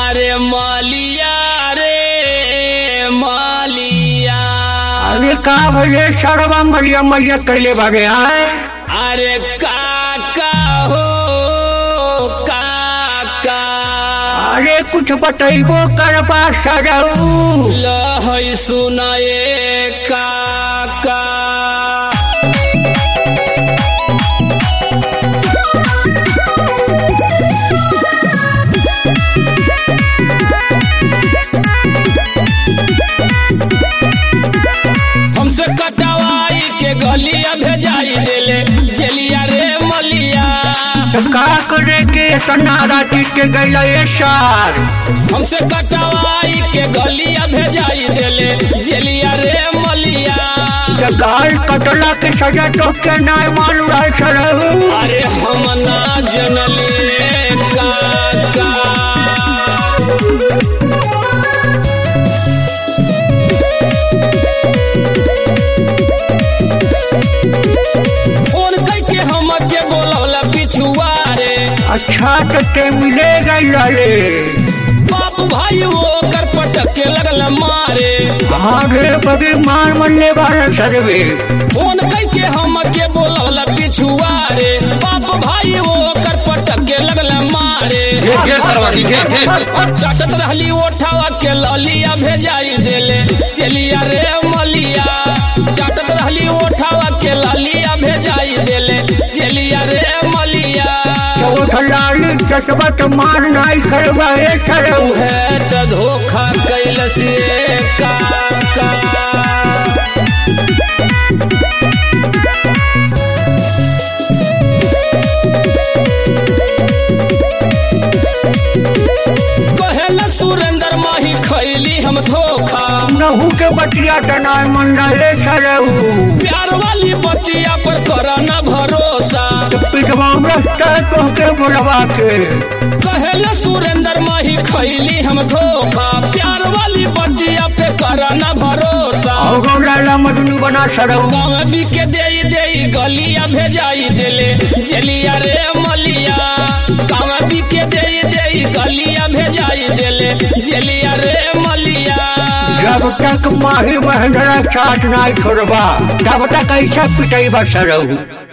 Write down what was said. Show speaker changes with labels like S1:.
S1: अरे मालिया रे मालिया
S2: अरे का भले सरवा मलिया मलिया कैले बागे आए
S1: अरे काका हो काका
S2: अरे कुछ बतैबो करबा सरऊ
S1: लहै सुनाए काका हमसे कटवाई के गलिया भेजाई देले जेलिया रे मलिया
S2: तो का करे के इतना राती के गैला ये सार
S1: हमसे कटवाई के गलिया भेजाई देले जेलिया रे मलिया
S2: तो गाल कटला के सजा तो के नाय मालूम है सरऊ
S1: अरे हम ना जनले काका फोन करके हम के बोलौला पिछुआ रे
S2: अच्छा तो ते मिले गैला रे
S1: बाप भाई वो कर पटक के लगल मारे
S2: हाँ रे बगे मार मरने वाला सरवे
S1: फोन करके हम के बोलौला पिछुआ रे बाप भाई वो कर पटक के लगल मारे चाटत रहली ओठावा के ललिया भेजाई देले चलिया रे मलिया चाटत रहली ओठावा के ललिया भेजाई देले चलिया रे मलिया
S2: तो ठलाली चटवा तो मार नाई करवा ये सरऊ
S1: है त धोखा कैल से काका कहेला सुरेंद्र माही खैली हम धोखा
S2: नहू के बटिया टनाय मंडले सरऊ
S1: प्यार वाली बतिया पर करा न भरोसा
S2: पिटवा रस्ता तो के बोलवा के
S1: कहेला सुरेंद्र माही खैली हम धोखा प्यार वाली बतिया पे करा न भरोसा
S2: और लाला मजनू बना सरऊ
S1: गाँव भी के दे दे गलिया भेजाई देले जेलिया रे मलिया गाँव भी के दे दे गलिया भेजाई देले जेलिया रे मलिया
S2: जब तक माही महेंद्रा साथ नाई छोड़बा तब तक ऐसा पिटाई बा सरऊ